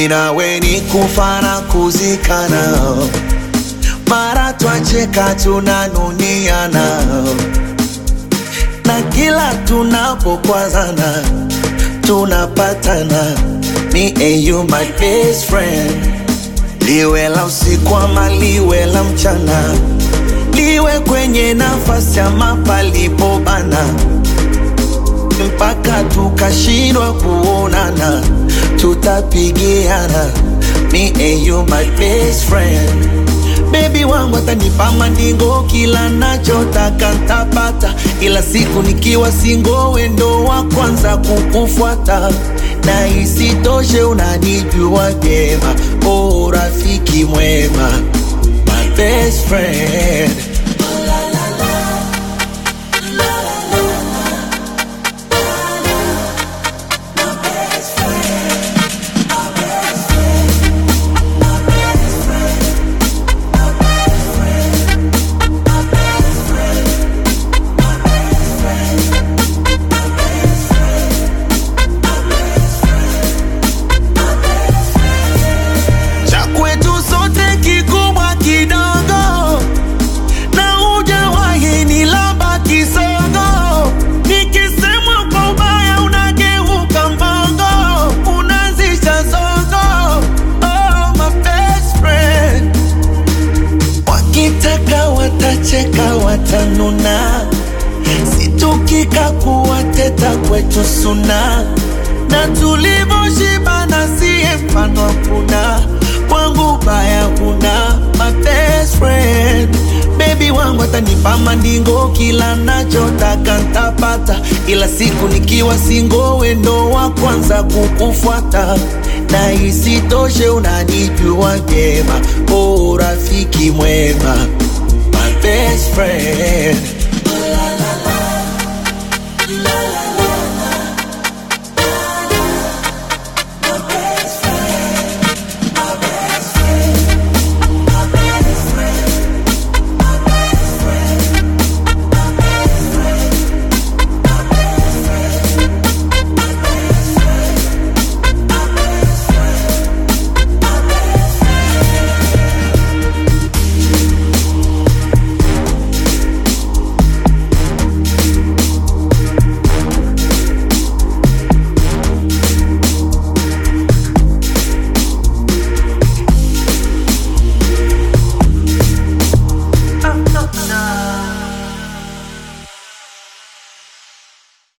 mimi nawe ni kufa na kuzikana, mara twacheka tunanuniana, na kila tunapokwazana tunapatana. Me and you my best friend, liwe la usiku ama liwe la mchana, liwe kwenye nafasi ama palipobana mpaka tukashindwa kuonana, tutapigiana. Me and you my best friend, baby wangu atanipa mandingo, kila nachotaka ntapata, ila siku nikiwa singo, wendo wa kwanza kukufuata na isitoshe unanijua vyema, oh rafiki mwema, my best friend. cha kwetu sote kikubwa kidogo, na hujawahi ni laba kisogo. Nikisemwa kwa ubaya unageuka mbogo, unaanzisha zogo. Oh, my best friend. Wakitaka watacheka, watanuna, situkika kuwateta kwetu suna na tulivyoshibana siye mfano hakuna kwangu baya huna my best friend bebi wangu atanipa mandingo kila nachotaka ntapata ila siku nikiwa singo wendo wa kwanza kukufuata na isitoshe unanijua vyema o rafiki mwema